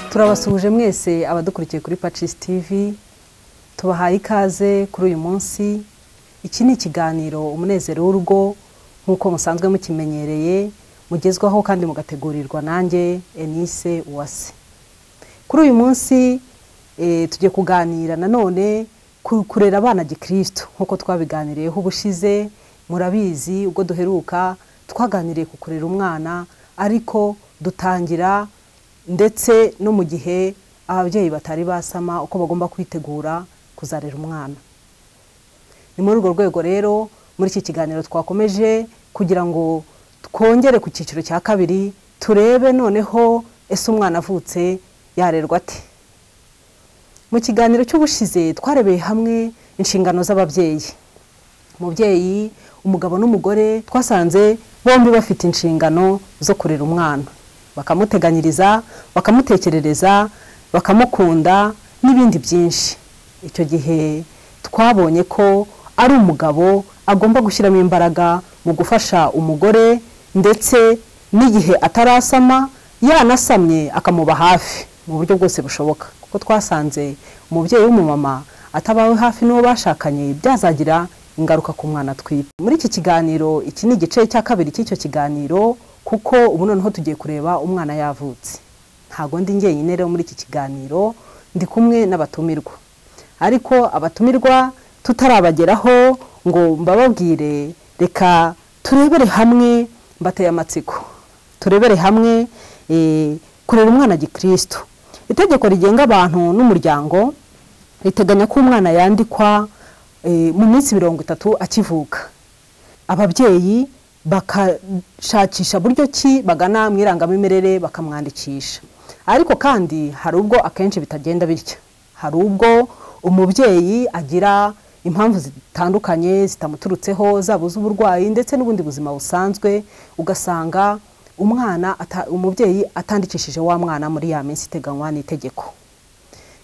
turabasuhuje mwese abadukurikiye kuri pacis tv tubahaye ikaze kuri uyu munsi iki ni ikiganiro umunezero w'urugo nk'uko musanzwe mukimenyereye mugezwaho kandi mugategurirwa nanjye enise uwase kuri uyu munsi eh, tugiye kuganira nanone ku- kurera abana gikristo nk'uko twabiganiriyeho ubushize murabizi ubwo duheruka twaganiriye ku kurera umwana ariko dutangira ndetse no mu gihe ababyeyi batari basama uko bagomba kwitegura kuzarera umwana ni muri urwo rwego rero muri iki kiganiro twakomeje kugira ngo twongere ku cyiciro cya kabiri turebe noneho ese umwana avutse yarerwa ate mu kiganiro cy'ubushize twarebeye hamwe inshingano z'ababyeyi umubyeyi umugabo n'umugore twasanze bombi bafite inshingano zo kurera umwana bakamuteganyiriza bakamutekerereza bakamukunda n'ibindi byinshi icyo gihe twabonye ko ari umugabo agomba gushyiramo imbaraga mu gufasha umugore ndetse n'igihe atarasama yanasamye akamuba hafi mu buryo bwose bushoboka kuko twasanze umubyeyi w'umumama atabawe hafi n'uwo bashakanye byazagira ingaruka ku mwana atwite muri iki kiganiro iki ni igice cya kabiri cy'icyo kiganiro kuko ubu noneho tugiye kureba umwana yavutse ntabwo ndi njyenyine rero muri iki kiganiro ndi kumwe n'abatumirwa ariko abatumirwa tutarabageraho ngo mbababwire reka turebere hamwe mbateye amatsiko turebere hamwe eh, kurera umwana gikristo itegeko rigenga abantu n'umuryango riteganya ko umwana yandikwa eh, mu minsi mirongo itatu akivuka ababyeyi bakashakisha buryo ki bagana mu irangamimerere bakamwandikisha ariko kandi hari ubwo akenshi bitagenda bityo hari ubwo umubyeyi agira impamvu zitandukanye zitamuturutseho zaba iz'uburwayi ndetse n'ubundi buzima busanzwe ugasanga umwana ata- umubyeyi atandikishije wa mwana muri ya minsi iteganywa n'itegeko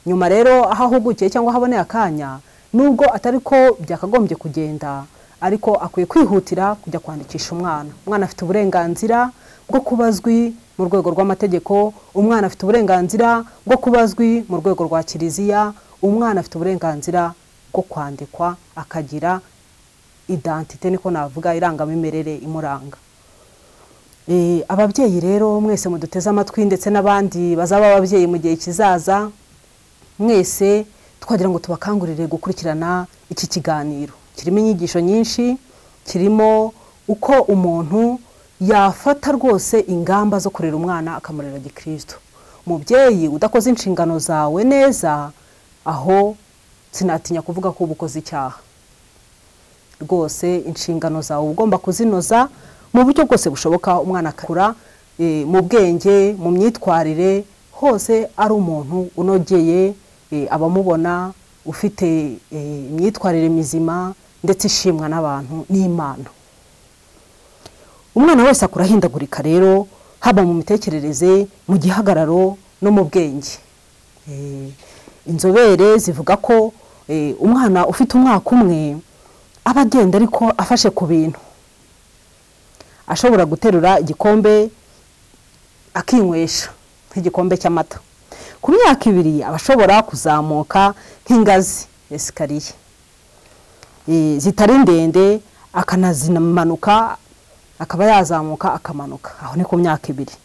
nyuma rero aho ahugukiye cyangwa ahaboneye akanya nubwo atari ko byakagombye kugenda ariko akwiye kwihutira kujya kwandikisha umwana umwana afite uburenganzira bwo kuba azwi mu rwego rw'amategeko umwana afite uburenganzira bwo kuba azwi mu rwego rwa kiliziya umwana afite uburenganzira bwo kwandikwa akagira identite niko navuga irangamimerere imuranga Eh, ababyeyi rero mwese muduteze amatwi ndetse n'abandi bazaba ababyeyi mu gihe kizaza mwese twagira ngo tubakangurire gukurikirana iki kiganiro kirimo inyigisho nyinshi kirimo uko umuntu yafata rwose ingamba zo kurera umwana akamurera gikristo mubyeyi udakoze inshingano zawe neza aho sinatinya kuvuga ko uba ukoze icyaha rwose inshingano zawe uba ugomba kuzinoza mu buryo bwose bushoboka umwana akura eh, mu bwenge mu myitwarire hose ari umuntu unogeye eh, abamubona ufite eh, imyitwarire mizima ndetse ishimwa n'abantu n'imana umwana wese akura ahindagurika rero haba mu mitekerereze mu gihagararo no mu bwenge Eh, inzobere zivuga ko eh, umwana ufite umwaka umwe aba agenda ariko afashe ku bintu ashobora guterura igikombe akinywesha nk'igikombe cy'amata ku myaka ibiri aba ashobora kuzamuka nk'ingazi esikariye Eh, zitari ndende akanazimanuka akaba yazamuka akamanuka aho ni ku myaka ibiri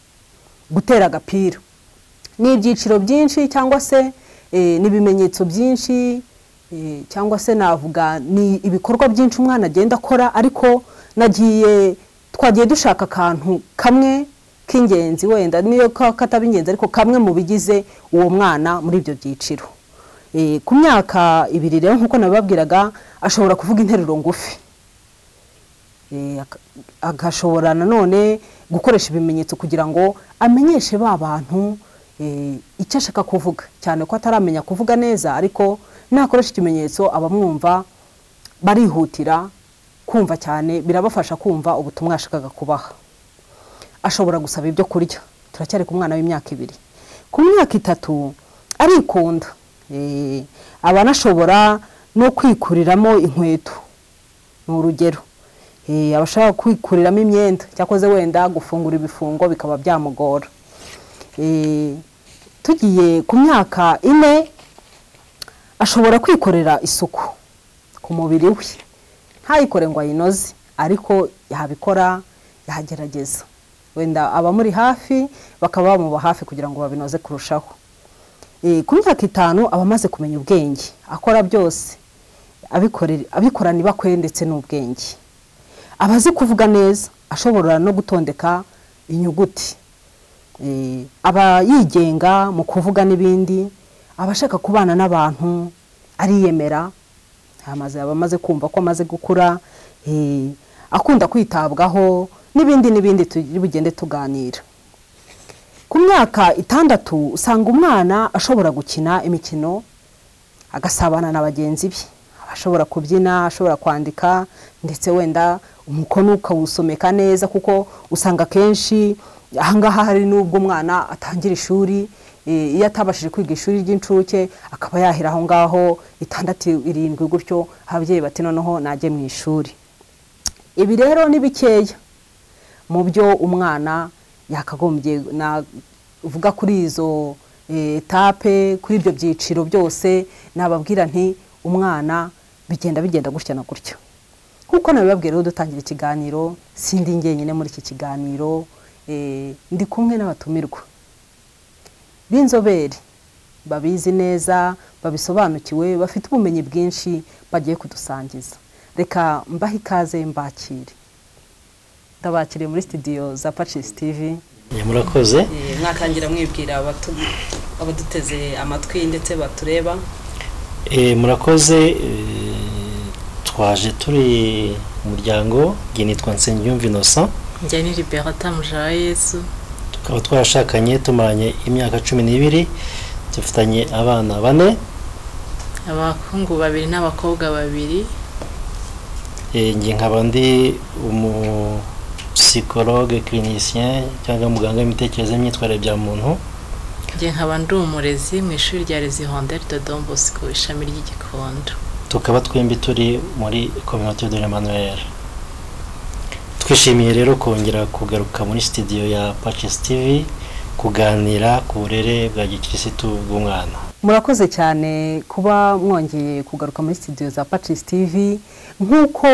gutera agapira ni ibyiciro byinshi cyangwa se eh, n'ibimenyetso byinshi eh, cyangwa se navuga ni ibikorwa byinshi umwana agenda akora ariko nagiye twagiye dushaka akantu kamwe k'ingenzi wenda niyo ka- kataba ingenzi ariko kamwe mu bigize uwo mwana muri ibyo byiciro Eh, ku myaka ibiri rero nk'uko nabibabwiraga ashobora kuvuga interuro ngufi Eh, ak- agashobora nanone gukoresha ibimenyetso kugira ngo amenyeshe ba bantu eh, icyo ashaka kuvuga cyane ko ataramenya kuvuga neza ariko nakoresha ikimenyetso abamwumva barihutira kumva cyane birabafasha kumva ubutumwa yashakaga kubaha ashobora gusaba ibyo kurya turacyari ku mwana w'imyaka ibiri ku myaka itatu arikunda Eh, aba anashobora no kwikuriramo inkweto ni urugero Eh, aba ashaka kwikuriramo imyenda cyakoze wenda gufungura ibifungo bikaba byamugora Eh, tugiye ku myaka ine ashobora kwikorera isuku ku mubiri we ntayikore ngo ayinoze ariko yabikora yagerageza wenda abamuri hafi bakaba bamuba hafi kugira ngo babinoze kurushaho Eh, ku myaka itanu aba amaze kumenya ubwenge akora byose abikorera- abikorana ibakwe ndetse n'ubwenge aba azi kuvuga neza ashobora no gutondeka inyuguti Eh, aba yigenga mu kuvuga n'ibindi aba ashaka kubana n'abantu ariyemera amaze aba amaze kumva ko amaze gukura eh, akunda kwitabwaho n'ibindi n'ibindi turi bugende tuganira ku myaka itandatu usanga umwana ashobora gukina imikino agasabana na bagenzi be Aba ashobora kubyina ashobora kwandika ndetse wenda umukono ukawusomeka neza kuko usanga akenshi ahangaha hari n'ubwo umwana atangira ishuri eh, iyo atabashije kwiga ishuri ry'incuke akaba yahera aho ngaho itandatu irindwi gutyo ababyeyi bati noneho najye mu ishuri ibi rero ni bikeya mu byo umwana yakagombye navuga kuri izo eh, etape kuri ibyo byiciro byose nababwira nti umwana bigenda bigenda gutya na gutya nk'uko nabibabwiye rero dutangira ikiganiro sindi njyenyine muri iki kiganiro eh, ndi kumwe n'abatumirwa b'inzobere babizi neza babisobanukiwe bafite ubumenyi bwinshi bagiye kudusangiza reka mbahe ikaze mbakire ndabakiriye muri studio za Patches TV Eh, murakoze Eh, mwatangira mwibwira abatu- abaduteze amatwi ndetse batureba Eh, murakoze eh, twaje turi umuryango njye nitwa Nsengiyumva Innocent njya ni liberata mujara yesu tukaba twarashakanye tumaranye imyaka cumi n'ibiri dufitanye abana bane abahungu babiri n'abakobwa babiri Eh, njye nkaba ndi umusikologe clinicien cyangwa muganga w'imitekerereze n'imyitwarire bya muntu njye nkaba ndi umurezi mu ishuri rya rezi honderi dodo bosco ishami ry'igikondo tukaba twembi turi muri communauté de l'Emmanuel twishimiye rero kongera kugaruka muri studio ya Patches TV kuganira ku burere bwa gikirisitu bw'umwana murakoze cyane kuba mwongeye kugaruka muri studio za Patches TV nk'uko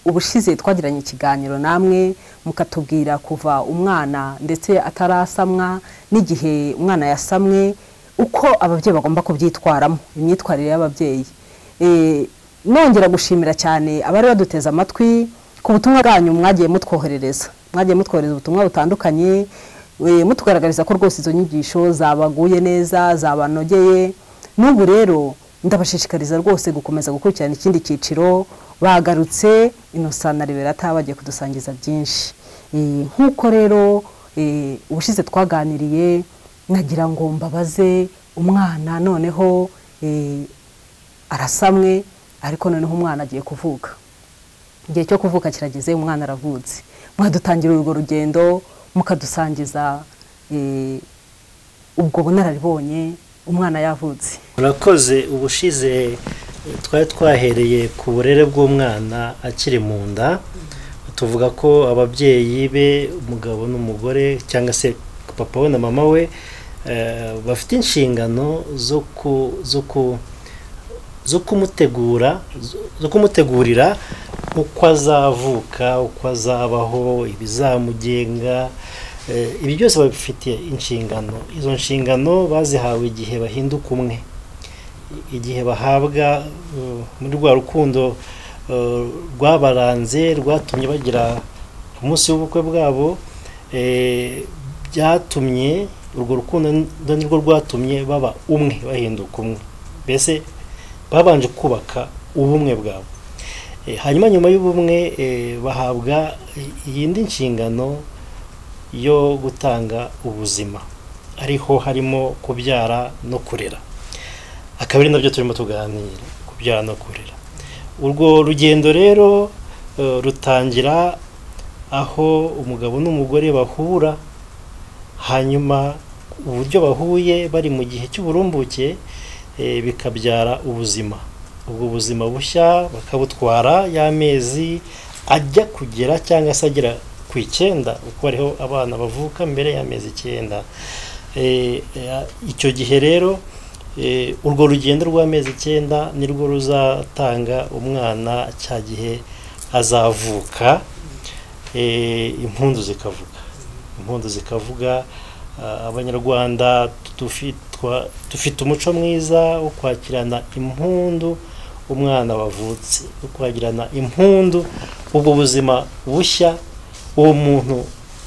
ubushize twagiranye ikiganiro namwe mukatubwira kuva umwana ndetse atarasamwa n'igihe umwana yasamwe uko ababyeyi bagomba kubyitwaramo imyitwarire y'ababyeyi Eh, nongera gushimira cyane abari baduteze amatwi ku butumwa bwanyu mwagiye mutwoherereza mwagiye mutwohereza ubutumwa butandukanye we- mutugaragariza ko rwose izo nyigisho zabaguye neza zabanogeye n'ubu rero ndabashishikariza rwose gukomeza gukurikirana ikindi cyiciro bagarutse Innocent na liberata bagiye kudusangiza byinshi Eh, nk'uko rero eh, ubushize twaganiriye nagira ngo mbabaze umwana noneho eh, arasamwe ariko noneho umwana agiye kuvuka igihe cyo kuvuka kirageze umwana aravutse mwadutangira urwo rugendo mukadusangiza eh, ubwo bunararibonye umwana yavutse murakoze ubushize eh, twari twahereye ku burere bw'umwana akiri mu nda tuvuga ko ababyeyi be umugabo n'umugore cyangwa se papa we na mama we eh, bafite inshingano zo ku zo ku zo kumutegura zo- zo kumutegurira uko azavuka uko azabaho ibizamugenga eh, ibi byose babifitiye inshingano izo nshingano bazihawe igihe bahinduka umwe igihe bahabwa uh, muri rwa rukundo uh, rwabaranze rwatumye bagira ku munsi w'ubukwe bwabo eh, byatumye urwo rukundo ni- nirwo rwatumye baba umwe bahinduka umwe mbese babanje kubaka ubumwe bwabo Eh, hanyuma nyuma y'ubumwe eh, bahabwa iyindi nshingano yo gutanga ubuzima ariho harimo kubyara no kurera akaba ari nabyo turimo tuganira kubyara no kurera urwo rugendo rero eh, rutangira aho umugabo n'umugore bahura hanyuma uburyo bahuye bari mu gihe cy'uburumbuke eh, bikabyara ubuzima ubwo buzima bushya bakabutwara y'amezi ajya kugera cyangwa se agera ku icyenda uko ariho abana bavuka mbere y'amezi icyenda Eh, eh, icyo gihe rero eh, urwo rugendo rw'amezi icyenda nirwo ruzatanga umwana cya gihe azavuka eh, impundu zikavuga impundu zikavuga ah, abanyarwanda tufi- twa- dufite umuco mwiza wo kwakirana impundu umwana wavutse wo kwakirana impundu ubwo buzima bushya uwo muntu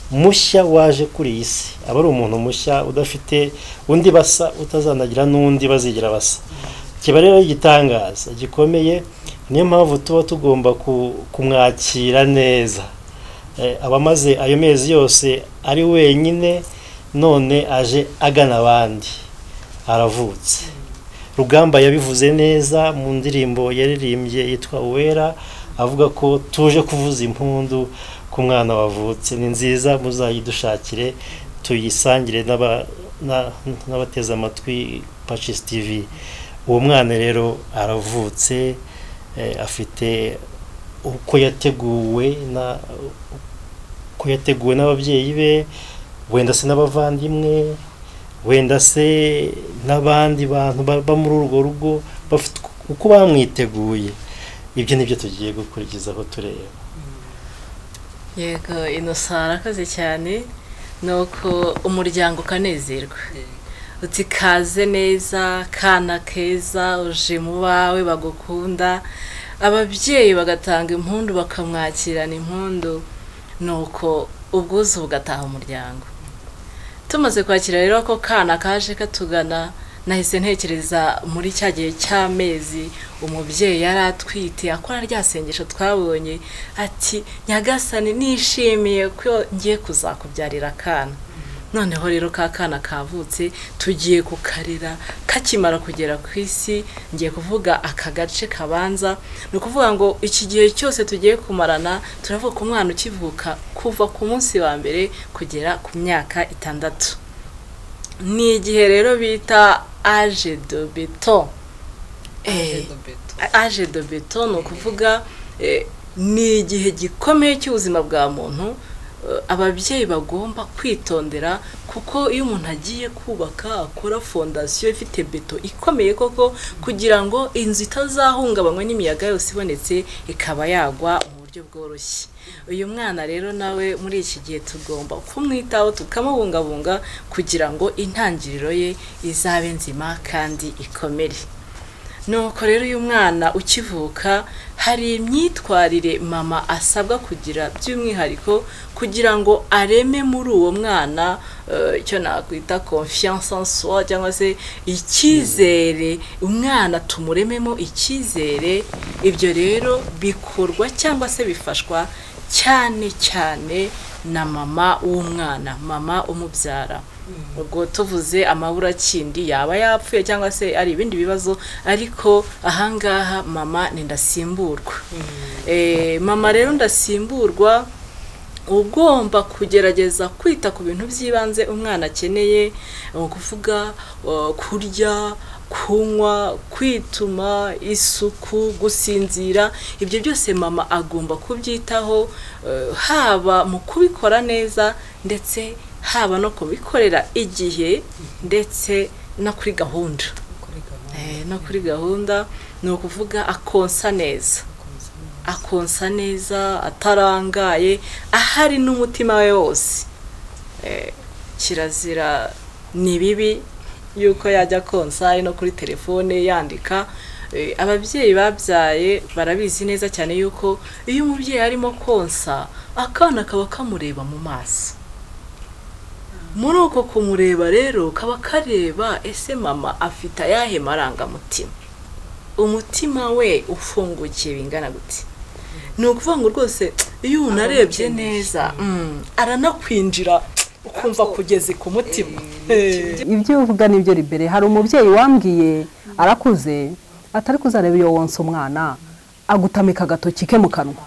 mushya waje kuri iyi si aba ari umuntu mushya udafite undi basa utazanagira n'undi bazigira basa kiba rero igitangaza gikomeye niyo mpamvu tuba tugomba ku- kumwakira neza Eh, aba amaze ayo mezi yose ari wenyine none aje agana abandi aravutse rugamba yabivuze neza mu ndirimbo yaririmbye yitwa uwera avuga ko tuje kuvuza impundu ku mwana wavutse ni nziza muzayidushakire tuyisangire n'aba- na- n'abateze amatwi pacis tv uwo mwana rero aravutse eh, afite uko yateguwe na uko yateguwe n'ababyeyi be wenda se n'abavandimwe wenda se n'abandi bantu baba muri urwo rugo bafite uko bamwiteguye ibyo nibyo tugiye gukurikiza aho tureba yego inosa arakoze cyane ni uko umuryango ukanezerwa uti kaze neza kana keza uje mu bawe bagukunda ababyeyi bagatanga impundu bakamwakirana impundu ni uko ubwuzu bugataha umuryango tumaze kwakira rero ko kana kaje katugana nahise ntekereza muri cya gihe cy'amezi umubyeyi yari atwite akora rya sengesho twabonye ati nyagasani nishimiye ko ngiye kuzakubyarira akana noneho rero ka kana kavutse tugiye kukarira kakimara kugera ku isi ngiye kuvuga aka gace kabanza ni ukuvuga ngo iki gihe cyose tugiye kumarana turavuga ko umwana ukivuka kuva ku munsi wa mbere kugera ku myaka itandatu ni igihe rero bita age de beton Eh, age de beton ni ukuvuga eh, ni igihe gikomeye cy'ubuzima bwa muntu eh, ababyeyi bagomba kwitondera kuko iyo umuntu agiye kubaka akora fondasiyo ifite beto ikomeye koko kugira ngo inzu itazahungabanywa n'imiyaga yose ibonetse ikaba yagwa mu buryo bworoshye uyu mwana rero nawe muri iki gihe tugomba kumwitaho tukamubungabunga kugira ngo intangiriro ye izabe nzima kandi ikomere nuko rero uyu mwana ukivuka hari imyitwarire mama asabwa kugira by'umwihariko kugira ngo areme muri uwo mwana eh, icyo nakwita confiance en soi cyangwa se icyizere umwana tumurememo icyizere ibyo rero bikorwa cyangwa se bifashwa cyane cyane na mama w'umwana mama umubyara ubwo tuvuze amaburakindi yaba yapfuye cyangwa se ari ibindi bibazo ariko ahangaha mama ni ndasimburwa Eh, mama rero ndasimburwa ugomba kugerageza kwita ku bintu by'ibanze umwana akeneye ni ukuvuga eh, kurya kunywa kwituma isuku gusinzira ibyo byose mama agomba kubyitaho eh, haba mu kubikora neza ndetse haba no kubikorera igihe ndetse no kuri gahunda Eh, no kuri gahunda ni ukuvuga akonsa neza akonsa neza atarangaye ahari n'umutima we wose Eh, kirazira ni bibi yuko yajya konsa ari no kuri telefone yandika Eh, ababyeyi babyaye barabizi neza cyane yuko iyo umubyeyi arimo konsa akana kaba kamureba mu maso muri uko kumureba rero kaba kareba ese mama afite ayahe marangamutima umutima we ufungukiye bingana gute ni ukuvuga ngo rwose iyo umuntu arebye neza mm, aranakwinjira ukumva kugeze ku mutima Eh. ibyo uvuga nibyo ribere hari umubyeyi wambwiye arakuze atari kuzareba iyo wonsa umwana agutamika agatoki ke mu kanwa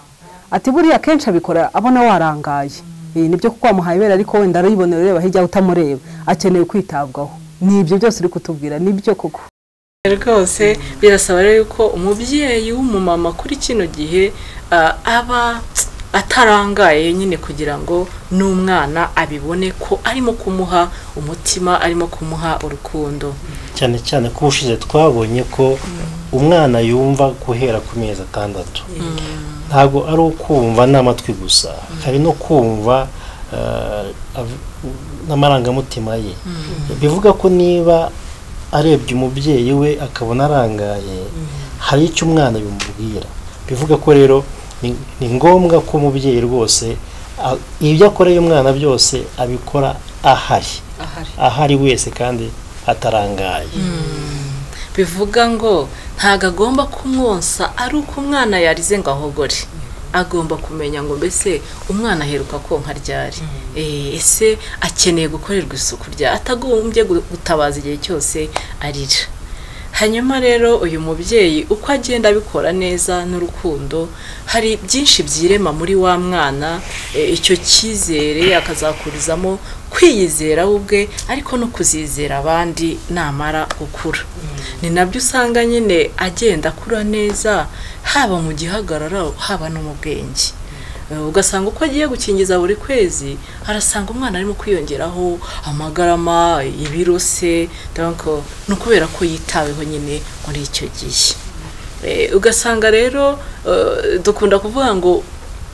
ati buriya kenshi abikora abona warangaye iyi nibyo kuko wamuhaye ibere ariko wenda aribonera ureba hirya utamureba akeneye kwitabwaho ni ibyo byose uri kutubwira nibyo koko rwose birasaba rero yuko umubyeyi w'umumama kuri kino gihe ah, aba atarangaye nyine kugira ngo n'umwana abibone ko arimo kumuha umutima arimo kumuha urukundo cyane cyane ko ubushize twabonye ko umwana yumva guhera ku mezi atandatu ntabwo ari ukumva n'amatwi gusa hari no kumva eh, av- n'amarangamutima ye bivuga ko niba arebye umubyeyi we akabona arangaye hari icyo umwana bimubwira bivuga ko rero ni- ni ngombwa ko umubyeyi rwose a- ibyo akoreye umwana byose abikora ahari ahari ahari wese kandi atarangaye bivuga ngo ntago agomba kumwonsa ari uko umwana yarize ngo ahogore agomba kumenya ngo mbese umwana aheruka konka ryari Eh, ese akeneye gukorerwa isuku rya atagombye gu- gutabaza igihe cyose arira hanyuma rero uyu mubyeyi uko agenda abikora neza n'urukundo hari byinshi byirema muri wa mwana eh, icyo cyizere akazakurizamo kwiyizera we ubwe ariko no kuzizera abandi namara gukura ni nabyo usanga nyine agenda akura neza haba mu gihagararo haba no mu bwenge Eh, ugasanga uko agiye gukingiza buri kwezi arasanga umwana arimo kwiyongeraho amagarama ibiro se donc ni ukubera ko yitaweho nyine muri icyo gihe Eh, ugasanga rero eh, dukunda kuvuga ngo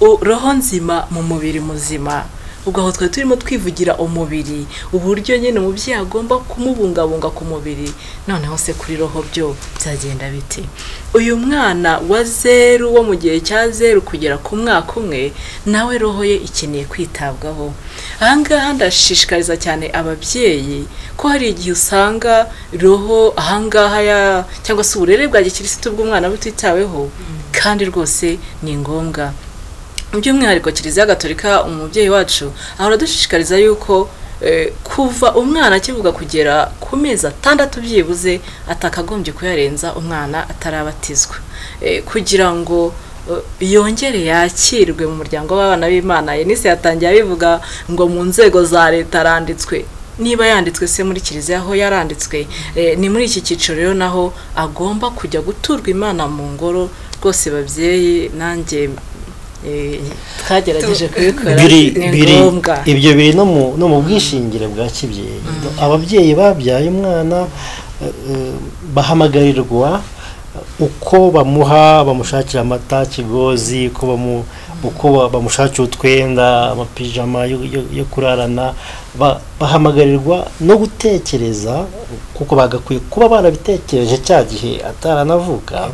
u- roho nzima mu mubiri muzima ubwo aho twari turimo twivugira umubiri uburyo nyine umubyeyi agomba kumubungabunga ku mubiri noneho se kuri roho byo byagenda bite uyu mwana wa zeru wo mu gihe cya zeru kugera ku mwaka umwe nawe roho ye ikeneye kwitabwaho ahangaha ndashishikariza cyane ababyeyi ko hari igihe usanga roho ahangaha ya- cyangwa se uburere bwa gikirisitu bw'umwana butitaweho kandi rwose ni ngombwa by'umwihariko kiliziya gatolika umubyeyi wacu ahora adushishikariza yuko eh, kuva umwana akivuga kugera ku mezi atandatu byibuze atakagombye kuyarenza umwana atarabatizwa Eh, kugira ngo eh, yongere yakirwe mu muryango w'abana b'imana yenise yatangiye abivuga ngo mu nzego za leta aranditswe niba yanditswe se muri kiliziya aho yaranditswe eh, ni muri iki cyiciro rero naho agomba kujya guturwa imana mu ngoro rwose babyeyi nanjye eh, twagerageje kubikora biri ni biri ngombwa ibyo biri no mu no mu bwishingire bwa kibyeyi ababyeyi babyaye umwana eh, eh, bahamagarirwa uko bamuha bamushakira amata kigozi uko bamu- uko ba- bamushakira utwenda amapijama yo- yo- yo kurarana ba- bahamagarirwa no gutekereza kuko bagakwiye kuba barabitekereje cya gihe ataranavuka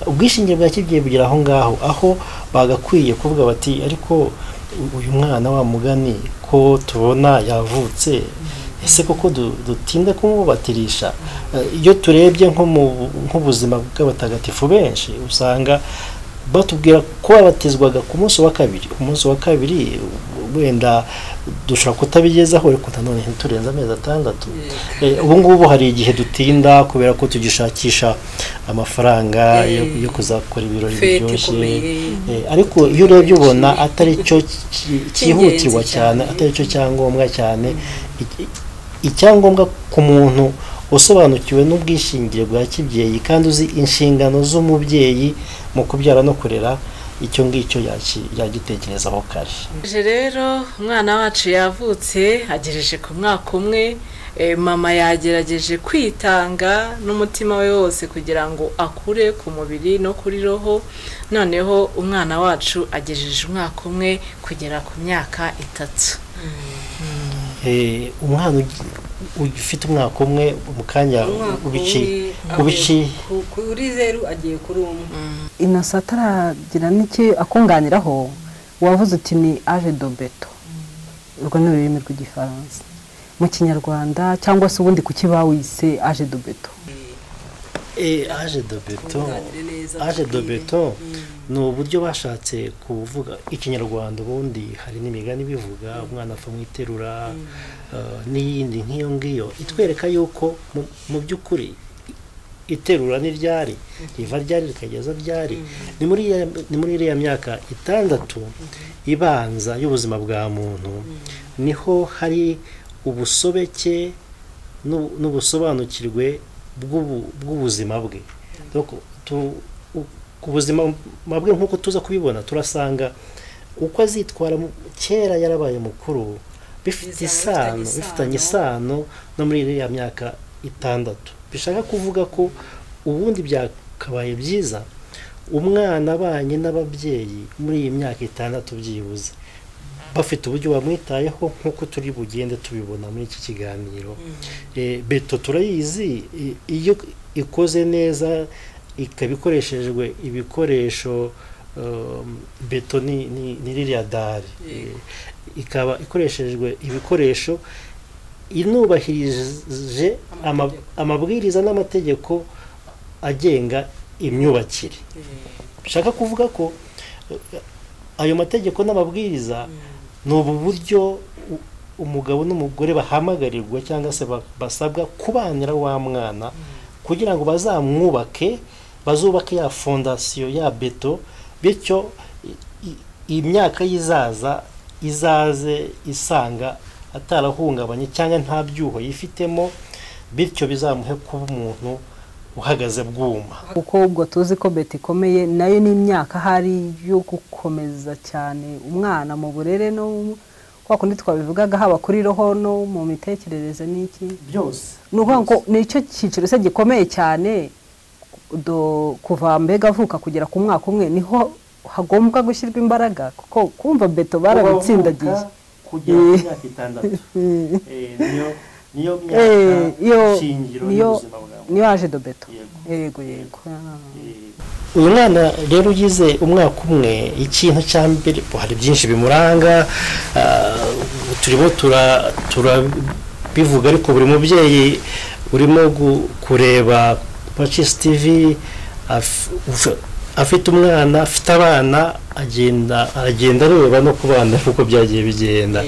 ubwishingire bwa kibyeyi bugera aho ngaho aho bagakwiye kuvuga bati ariko u- uyu mwana wa mugani ko tubona yavutse ese koko du- dutinda kumubatirisha Eh, iyo turebye nko mu nk'ubuzima bw'abatagatifu benshi usanga batubwira ko babatizwaga ku munsi wa kabiri ku munsi wa kabiri wenda dushobora kutabigezaho ariko nanone ntiturenze amezi atandatu Eh, ubu ngubu hari igihe dutinda kubera ko tugishakisha amafaranga yo yo kuzakora ibirori fete biryoshye ikomeye Eh, ariko iyo urebye ubona atari cyo ki- cyihutirwa Cy'ingenzi cyane. cyane atari cyo cyangombwa cyane Iki- icyangombwa ku muntu usobanukiwe n'ubwishingire bwa kibyeyi kandi uzi inshingano z'umubyeyi mu kubyara no kurera icyo ngicyo yaki- yagitekerezaho kare Je rero umwana wacu yavutse agejeje ku mwaka umwe eh, mama yagerageje kwitanga n'umutima we wose kugira ngo akure ku mubiri no kuri roho noneho umwana wacu agejeje umwaka umwe kugera ku myaka itatu Eh, umwana ugi- ufite umwaka umwe mu kanya umwaka ubici umwe ubici agiye ku- kuri zeru agiye kuri umwe inosa ataragira n'icyo akunganiraho wavuze uti ni aje dobeto urwo ni ururimi rw'igifaransa mu kinyarwanda cyangwa se ubundi kuki bawise aje dobeto Eh, aje de beto Kunganire neza aje de kubwire. beto ni uburyo bashatse kuvuga ikinyarwanda ubundi hari n'imigani bivuga umwana apfa mu iterura eh, n'iyindi nk'iyo ngiyo itwereka yuko mu- mu by'ukuri iterura n'iryari riva ryari rikageza ryari ni muri ya- ni muri iriya myaka itandatu ibanza y'ubuzima bwa muntu niho hari ubusobeke n'u- n'ubusobanukirwe bw'ubu- bw'ubuzima bwe Donc, tu- u- ku buzima bwe nk'uko tuza kubibona turasanga uko azitwara mu- kera yarabaye mukuru bifite Bizaba isano bifitanye bifitanye isano no muri iriya myaka itandatu bishaka kuvuga ko ubundi byakabaye byiza umwana abanye n'ababyeyi muri iyi myaka itandatu byibuze bafite uburyo bamwitayeho nk'uko turi bugende tubibona muri iki kiganiro Eh, beto turayizi i- iyo ikoze neza ikaba ikoreshejwe ibikoresho um, beto ni ni- ni ririya dari Yego. Eh, ikaba ikoreshejwe ibikoresho inubahirije ama- amabwiriza n'amategeko agenga imyubakire bishaka kuvuga ko eh, ayo mategeko n'amabwiriza ni ubu buryo u- umugabo n'umugore bahamagarirwa cyangwa se ba- basabwa kubanira wa mwana kugira ngo bazamwubake bazubake ya fondasiyo ya beto bityo i- i- imyaka yizaza izaze isanga atarahungabanye cyangwa nta byuho yifitemo bityo bizamuhe kuba umuntu uhagaze bwuma kuko ubwo tuzi ko beti ikomeye nayo ni imyaka hari yo gukomeza cyane umwana mu burere no mu- kwa kundi twabivugaga haba kuri roho no mu mitekerereze n'iki byose ni ukuvuga ngo ni cyo cyiciro se gikomeye cyane do- kuva mbega avuka kugera ku mwaka umwe niho hagombwa gushyirwa imbaraga kuko kumva beto barabitsindagiye Kuba wavuka kugera ku myaka itandatu Eh, niyo niyo Eh, myaka iyo- shingiro niyo- y'ubuzima bwa muntu niyo yaje do beto Yego. yego yego uyu mwana rero ugize umwaka umwe ikintu cya mbere bo, hari byinshi bimuranga ah, turimo tura- turabivuga ariko buri mubyeyi urimo gu- kureba pacisi tivi af- uf- afite umwana afite abana agenda agenda areba no ku bana kuko byagiye bigenda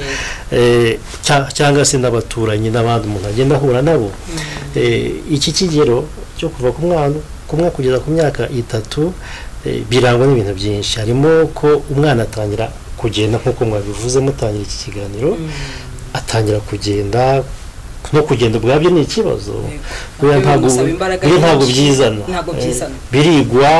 Eh, cya- cyangwa se n'abaturanyi n'abandi umuntu agenda ahura nabo Eh, iki kigero cyo kuva ku mwana ku mwaka kugeza ku myaka itatu eh, birangwa n'ibintu byinshi harimo ko umwana atangira kugenda nk'uko mwabivuze mutangira iki kiganiro atangira kugenda no kugenda ubwabyo ni ikibazo buriya Nabyo ntabwo bimusaba imbaraga buriya ntabwo nyinshi. byizana Ntabwo Eh, byizana. birigwa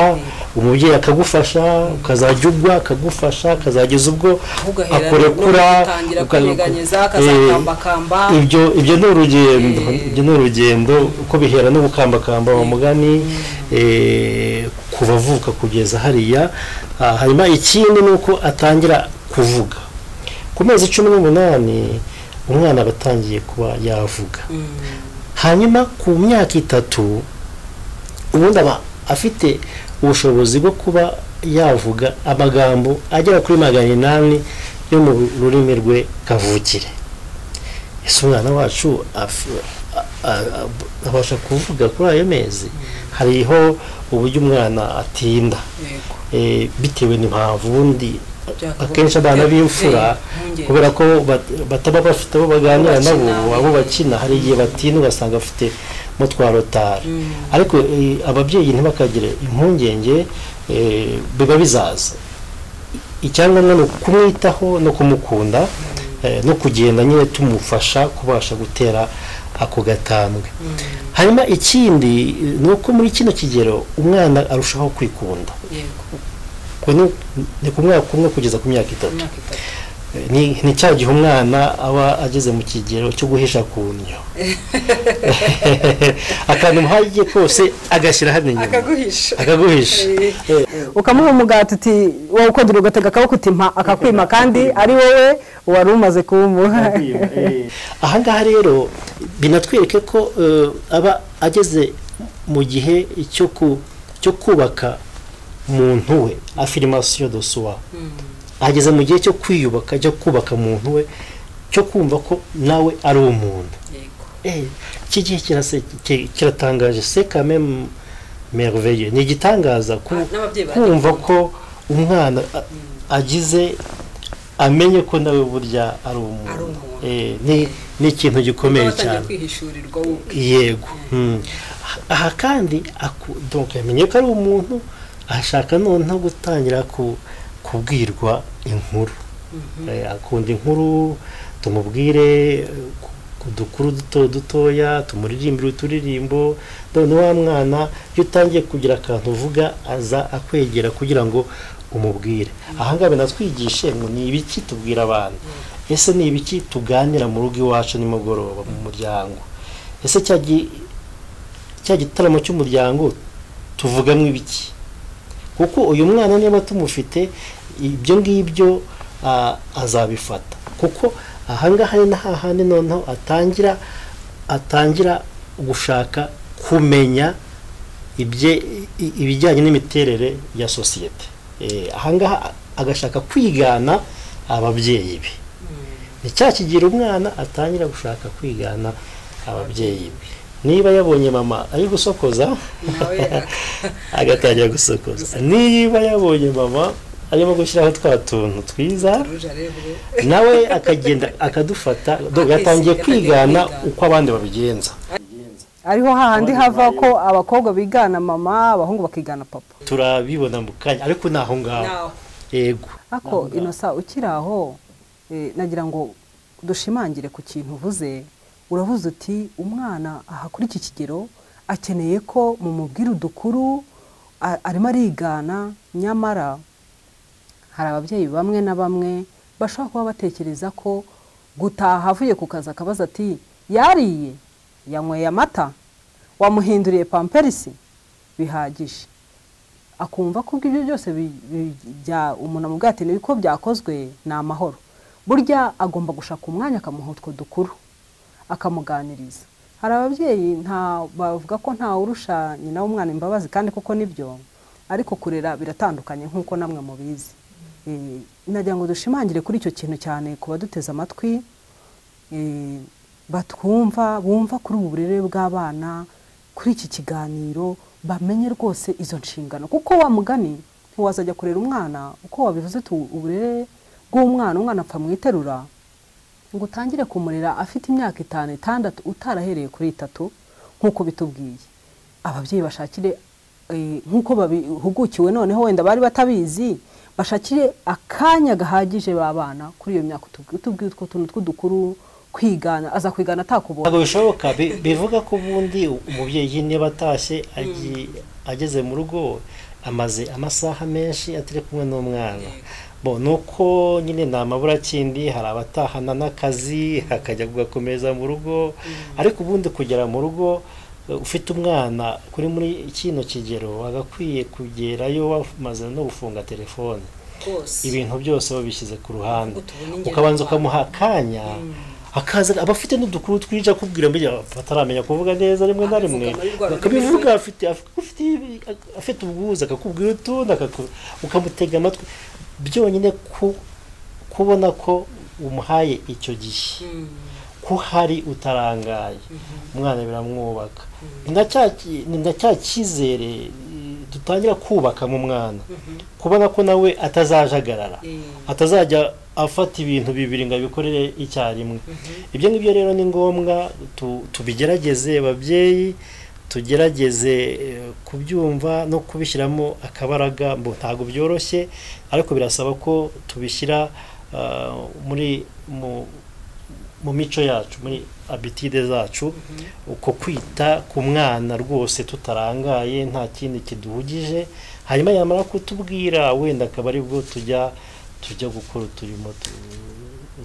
umubyeyi akagufasha ukazajya ugwa akagufasha akazageza ubwo ahubwo ahera no akurekura gutangira uka- kwinyeganyeza eh, akazakambakamba ibyo ibyo ni urugendo Eh. ibyo ni urugendo uko bihera no gukambakamba wa mugani eh, ku bavuka kugeza hariya Ah, hanyuma ikindi ni uko atangira kuvuga ku mezi cumi n'umunani umwana aba atangiye kuba yavuga hanyuma ku myaka itatu ubundi aba afite ubushobozi bwo kuba yavuga amagambo agera kuri magana inani yo mu rurimi rwe kavukire ese umwana wacu af- a- a- a- abasha kuvuga kuri ayo mezi hariho uburyo umwana atinda Yego. eh, bitewe n'impamvu ubundi Byakagombye akenshi abana kujya- b'imfura Eh, impungenge. kubera ko bat- bataba bafite abo baganira Abo bakina. nabo abo bakina hari igihe batinda ugasanga bafite mutwa rotari ariko eh, ababyeyi ntibakagire impungenge eh, biba bizaza icyangombwa ni ukumwitaho no kumukunda eh, no kugenda nyine tumufasha kubasha gutera ako gatambwe hanyuma ikindi eh, ni uko muri kino kigero umwana arushaho kwikunda Yego. Ubwo ni- ni ku mwaka umwe kugeza ku myaka itatu Imyaka itatu. Eh, ni ni cya gihe umwana aba ageze mu kigero cyo guhisha ku ndyo akantu muhagiye kose agashyira hano inyuma akaguhisha akaguhisha Eh, ukamuha umugati uti wowe ukongera ugatega akaboko uti mpa akakwima kandi ari wowe wari umaze kuwumuha aha ngaha rero binatwereke ko eh, aba ageze mu gihe cyo ku- cyo kubaka muntu we afirimasiyo do suwa ageze mu gihe cyo kwiyubaka cyo kubaka muntu we cyo kumva ko nawe ari umuntu Yego. Eh, iki gihe kirase- ki- kiratangaje se kameme merveille ni igitangaza ku- Ah, n'ababyeyi kumva baragikunda. ko umwana a- agize amenye ko nawe burya ari Ari umuntu umuntu. Eh, ni ni ikintu gikomeye Batangiye cyane kwihishurirwa wowe. yego Mm. aha kandi aku- donc yamenye ko ari umuntu ashaka noneho gutangira ku- kubwirwa inkuru Eh, akunda inkuru tumubwire eh, ku- udukuru duto dutoya tumuririmbira uturirimbo none wa mwana iyo utangiye kugira akantu uvuga aza akwegera kugira ngo umubwire ahangaha binatwigishe ngo ni ibiki tubwira abantu ese ni ibiki tuganira mu rugo iwacu nimugoroba mu muryango ese cya gi- cya gitaramo cy'umuryango tuvugamo ibiki kuko uyu mwana niba tumufite ibyo ngibyo ah, azabifata kuko ahangaha ni na hahandi noneho atangira atangira gushaka kumenya ibye- i- ibijyanye n'imiterere ya sosiyete Eh, ahangaha agashaka kwigana ababyeyi be ni cya kigira umwana atangira gushaka kwigana ababyeyi be niba yabonye mama ari gusokoza nawe agatangira gusokoza niba yabonye mama arimo gushyiraho twa tuntu twiza akaruje arebwe nawe akagenda akadufata gatangiye kwigana uko abandi babigenza ariho hahandi hava ko abakobwa bigana mama abahungu bakigana papa turabibona mu kanya ariko ni aho ngaho nawe yego ariko inosa ukiri aho eh, nagira ngo dushimangire ku kintu uvuze uravuze uti umwana aha kuri iki kigero akeneye ko mu mubwira udukuru a- arimo arigana nyamara hari ababyeyi bamwe na bamwe bashobora kuba batekereza ko gutaha avuye ku kazi akabaza ati yariye yanyweye amata wamuhinduriye pamperisi bihagije akumva ko ibyo byose bi- bi- bya umuntu amubwira ati niko byakozwe ni amahoro burya agomba gushaka umwanya akamuha utwo dukuru akamuganiriza hari ababyeyi nta bavuga ko nta urusha nyina w'umwana imbabazi kandi kuko nibyo ariko kurera biratandukanye nk'uko namwe mubizi Eh, nagira ngo dushimangire kuri icyo kintu cyane ku baduteze amatwi eh, batwumva bumva kuri ubu burere bw'abana kuri iki kiganiro bamenye rwose izo nshingano kuko wa mugani ntiwazajya kurera umwana uko wabivuze tu uburere bw'umwana umwana apfa mu iterura ngo utangire kumurera afite imyaka itanu itandatu utarahereye kuri itatu nk'uko bitubwiye ababyeyi bashakire eh, nk'uko babihugukiwe noneho wenda bari batabizi bashakire akanya gahagije babana kuri iyo myaka utubwi- utubwiye utwo tuntu tw'udukuru kwigana aza kwigana atakubonye ntabwo bishoboka bi- bivuga ko ubundi umubyeyi niba atashye agi- ageze mu rugo amaze amasaha menshi atari kumwe n'umwana bo ni uko nyine nta maburakindi hari abatahana n'akazi hakajya kugakomeza mu rugo ariko ubundi kugera mu rugo eh, ufite umwana kuri muri kino kigero agakwiye kugerayo wamaze no gufunga telefone rwose ibintu byose babishyize ku ruhande Ngo tubone ingero ukabanza mu ukamuha akanya akaza aba afite n'udukuru twinshi akubwira mbere bataramenya kuvuga neza rimwe na rimwe Akabivuga muri rwa rurimi akabivuga afite afite afite ubwuzu akakubwira utundi akaku- ukamutega amatwi byonyine ku- kubona ko umuhaye icyo gihe Mm. ko hari utarangaye umwana biramwubaka Ni na cya ki- ni na cya cyizere eh, dutangira kubaka mu mwana kubona ko nawe atazajagarara Eh, atazajya afata ibintu bibiri ngo abikorere icyarimwe ibyo ngibyo rero ni ngombwa tu- tubigerageze babyeyi tugerageze eh, kubyumva no kubishyiramo akabaraga mbo ntabwo byoroshye ariko birasaba ko tubishyira ah, muri mu mu mico yacu muri abitide zacu uko kwita ku mwana rwose tutarangaye nta kindi kiduhugije hanyuma yamara kutubwira wenda akaba aribwo tujya tujya gukora uturimo tu-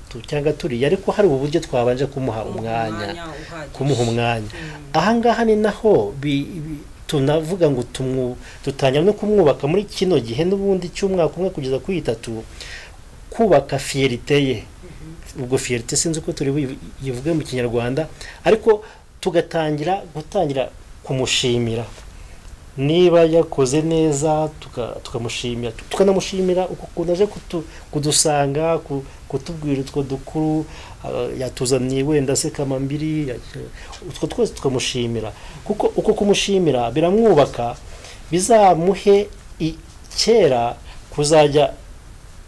tu- cyangwa turiya ariko hari uburyo twabanje kumuha umwanya uhagije. kumuha umwanya ahangaha ni naho bi- bi- tunavuga ngo tumwu- dutangira no kumwubaka muri kino gihe n'ubundi cy'umwaka umwe kugeza kuri itatu kubaka fiyerite ye ubwo fiyerite sinzi uko turi buyivuge mu kinyarwanda ariko tugatangira gutangira kumushimira niba yakoze neza tuka- tukamushimira tukanamushimira ukuntu aje kutu- kudusanga ku- kutubwira utwo dukuru ah, yatuzaniye wenda se kamambiri ya- utwo twose tukamushimira kuko uko kumushimira biramwubaka bizamuhe i- kera kuzajya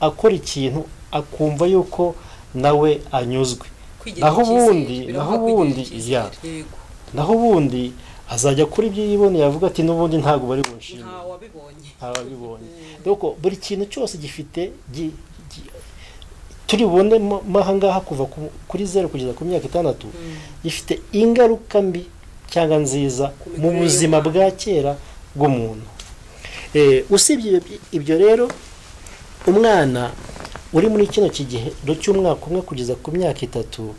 akora ikintu akumva yuko nawe anyuzwe Kwigirira naho icyizere, ubundi- biravuga naho kwigirira ubundi, icyizere, yego. naho ubundi azajya kuri ibyo yiboneye avuga ati n'ubundi ntabwo bari bunshimire nta wabibonye ababibonye doko buri kintu cyose gifite gi- gi- turi bubonemo aha ngaha kuva ku- kuri zeru kugeza ku myaka itandatu ifite ingaruka mbi cyangwa nziza mu mikurire buzima y'umwana. bwa kera bw'umuntu Eh, usibye ibyo- ibyo rero umwana uri muri kino kigero cy'umwaka umwe kugeza ku myaka itatu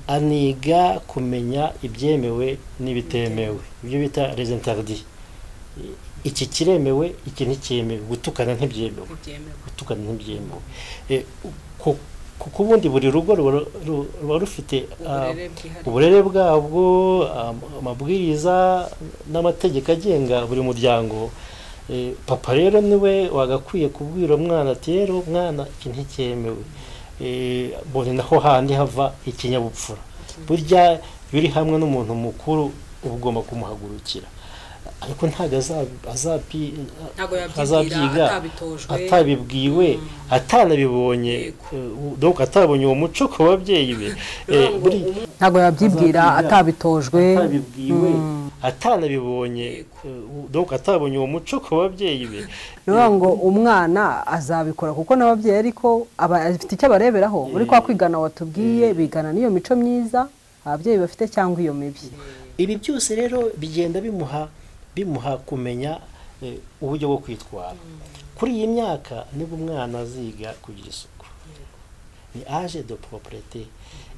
aniga kumenya ibyemewe n'ibitemewe ibyo bita rezentardi iki kiremewe iki nticyemewe gutukana ntibyemewe ntibyemewe gutukana ntibyemewe Eh, ku- kuko ubundi buri rugo ruba ru- ru- ruba rufite ah, uburere bwihariye uburere bwabwo am- amabwiriza n'amategeko agenga buri muryango Eh, papa rero niwe wagakwiye kubwira umwana ati rero mwana iki nticyemewe Eh, mbone naho handi hava ikinyabupfura burya iyo uri hamwe n'umuntu mukuru uba ugomba kumuhagurukira ariko ntabwo azabi- azabi- ntabwo azabyiga yabyigira atabitojwe atabibwiwe atanabibonye Yego. eh, donc atabonye uwo muco ku babyeyi be Eh, bivuga ngo buri- umu- ntabwo yabyibwira Azabyiga. atabitojwe atabibwiwe Mm. atanabibonye eh, donc atabonye uwo muco ku babyeyi be ni ukuvuga ngo umwana azabikora kuko n'ababyeyi ariko aba afite icyo abareberaho muri kwa kwigana watubwiye bigana n'iyo mico myiza ababyeyi bafite cyangwa iyo mibi ibi byose rero bigenda bimuha bimuha kumenya eh, uburyo bwo kwitwara kuri iyi myaka nibwo umwana aziga kugira isuku ni age de proprete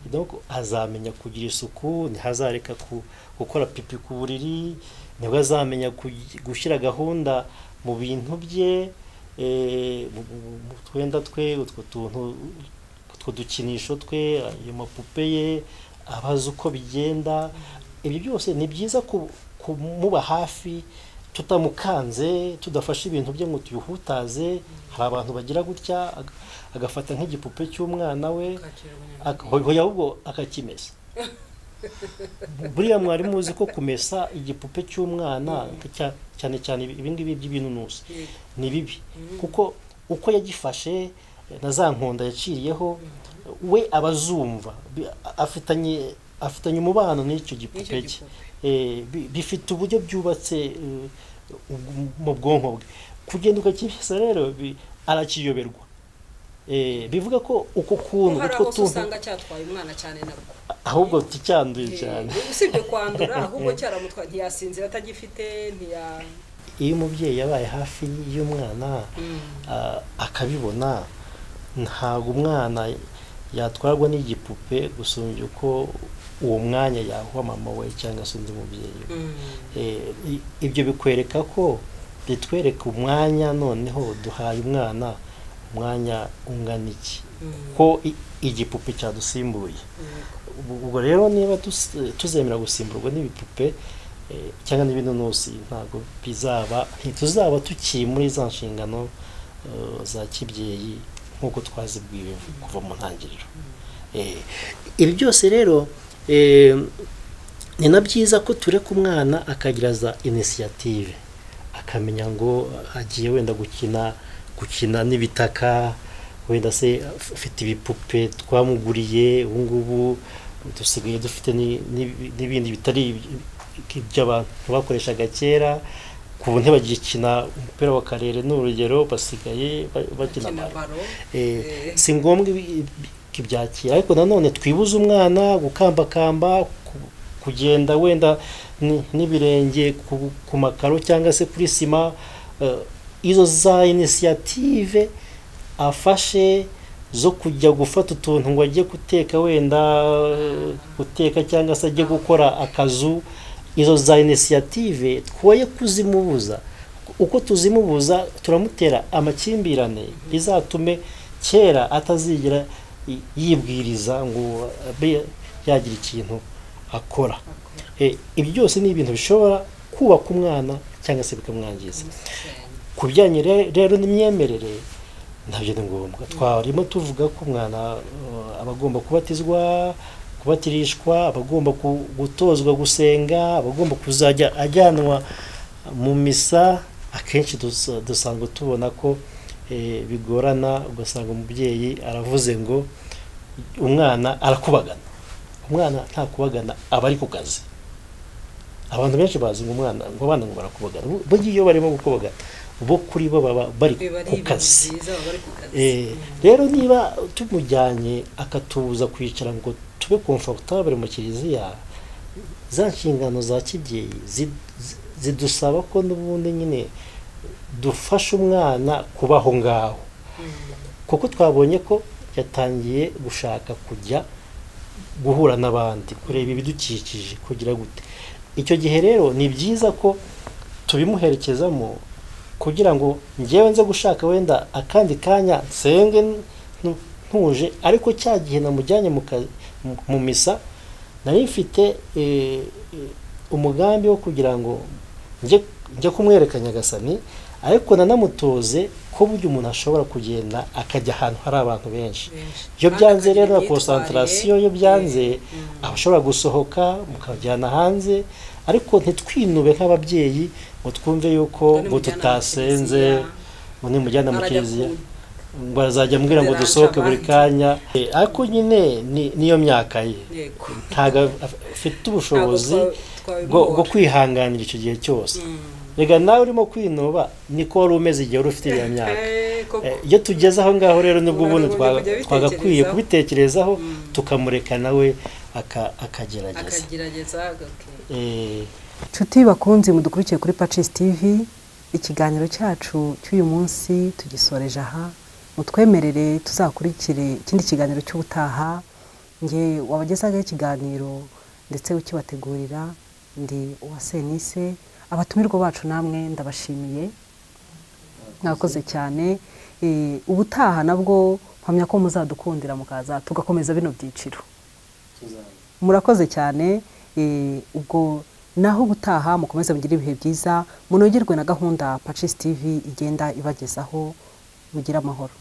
donc azamenya kugira isuku ntihazareka ku- gukora pipi ku buriri nibwo azamenya kugi- gushyira gahunda mu bintu bye eh, mu- mu- mu twenda twe utwo tuntu utwo dukinisho twe ayo mapupe ye abazi uko bigenda ibyo byose ni byiza ku- kumuba hafi tutamukanze tudafashe ibintu bye ngo tuyihutaze hari abantu bagira gutya aga- agafata nk'igipupe cy'umwana we kwakira abanyamahanga. aka- hoya ahubwo akakimesa buriya mwari muzi ko kumesa igipupe cy'umwana cya- cyane cyane ibi ngibi by'ibinunusi Yego. ni bibi kuko uko yagifashe na za nkonda yaciriyeho we aba azumva Bi- afitanye afitanye umubano n'icyo gipupe cye gipupe. Eh, bi- bifite uburyo byubatse eh, ubw- mu bwonko bwe kugenda ukakibisa rero bi- arakiyoberwa Eh, bivuga ko uko kuntu hari utwo aho se tuntu usanga cyatwaye umwana cyane nabwo ahubwo tucyanduye cyane Eh, usibye kwandura ahubwo cyaramutwaye ntiyasinzira atagifite ntiya iyo umubyeyi yabaye hafi y'umwana ah, akabibona ntabwo umwana yatwarwa n'igipupe gusumbya uko uwo mwanya yahuha mama we cyangwa se undi mubyeyi we Eh, i- ibyo bikwereka ko bitwereka umwanya noneho duhaye umwana umwanya ungana iki ko i- igipupe cyadusimbuye Ubu- ubwo rero niba tus- tuzemera gusimburwa n'ibipupe eh, cyangwa n'ibinonosi ntabwo bizaba ntituzaba tukiri muri za nshingano eh, za kibyeyi nk'uko twazibwiwe kuva mu ntangiriro Eh, ibi byose rero eh, ni na byiza ko tureka umwana akagira za inisiyative akamenya ngo agiye wenda gukina gukina n'ibitaka wenda se afite ibipupe twamuguriye ubu ngubu dusigaye dufite ni- ni- n'ibindi bitari iby- iby'abantu bakoreshaga kera ku ubu ntibagikina umupira wa karere ni urugero basigaye ba- bakina kina baro. baro Eh, Eh. si ngombwa ibi- ibi- ibyakira ariko nanone twibuze umwana gukambakamba ku- kugenda wenda ni- n'ibirenge ku- ku makaro cyangwa se kuri sima eh, izo za inisiyative afashe zo kujya gufata utuntu ngo ajye guteka wenda eh, guteka cyangwa se ajye gukora akazu izo za inisiyative twoye kuzimubuza uko tuzimubuza turamutera amakimbirane bizatume kera atazigera y- yibwiriza ngo abe yagira ikintu akora Eh, ibyo byose ni ibintu bishobora kubaka umwana cyangwa se bikamwangiza ku bijyanye re- rero n'imyemerere ntabyo ni ngombwa twarimo tuvuga ko umwana eh, aba agomba kubatizwa kubatirishwa aba agomba ku- gutozwa gusenga aba agomba kuzajya ajyanwa mu misa akenshi dusa- dusanzwe tubona ko eh, bigorana ugasanga umubyeyi aravuze ngo umwana arakubagana umwana nta kubagana aba ari ku kazi abantu benshi bazi ngo umwana ngo abana ngo barakubagana Bu- burya iyo barimo gukubagana bo kuri bo baba bari biba ari ku ibintu kazi byiza baba bari ku kazi Eh, rero niba tumujyanye akatubuza kwicara ngo tube komfortabure mu kiliziya za nshingano za kibyeyi zi- zi- zidusaba ko n'ubundi nyine dufasha umwana kubaho ngaho kuko twabonye ko yatangiye gushaka kujya guhura n'abandi kureba ibidukikije kugira gute icyo gihe rero ni byiza ko tubimuherekezamo kugira ngo ngewe nze gushaka wenda akandi kanya nsenge ntu- ntuje ariko cya gihe namujyanye mu kazi- mu- mu misa nari mfite eh, eh, umugambi wo kugira ngo njye njye kumwereka nyagasani ariko nanamutoze ko burya umuntu ashobora kugenda akajya ahantu hari abantu benshi Benshi. iyo Kandi byanze akagira rero na imyitwarire, konsantarasiyo iyo byanze eh, aba ashobora gusohoka mukajyana hanze ariko ntitwinube nk'ababyeyi ngo twumve yuko Ngo ngo nimujyana mu tutasenze kiliziya, ngo nimujyana mu arajya kiliziya ku- ngo azajya ambwira ngo kuderansa dusohoke buri abandi. kanya Eh, ariko nyine ni- niyo myaka ye yego ntabwo af- afite ubushobozi Ntabwo twa- bwo bwo twabimubona. kwihanganira icyo gihe cyose rega nawe urimo kwinuba niko wari umeze igihe wari ufite iyo myaka Eh, koko. Eh, iyo tugeze aho ngaho rero nibwo Umuntu ubundi agomba kujya twagakwiye abitekerezaho. kubitekerezaho tukamureka nawe aka- akagerageza akagerageza agakina Eh, inshuti bakunze mudukurikiye kuri pacis tv ikiganiro cyacu cy'uyu munsi tugisoreje aha mutwemerere tuzakurikire ikindi kiganiro cy'ubutaha nge wabagezaho ikiganiro ndetse ukibategurira ndi uwa senise abatumirwa bacu namwe ndabashimiye mwakoze cyane Eh, ubutaha nabwo mpamya ko muzadukundira mukaza tugakomeza bino byiciro murakoze cyane eh, ubwo naho gutaha mukomeze mugire ibihe byiza munogerwe na gahunda pacis tv igenda ibagezaho mugire amahoro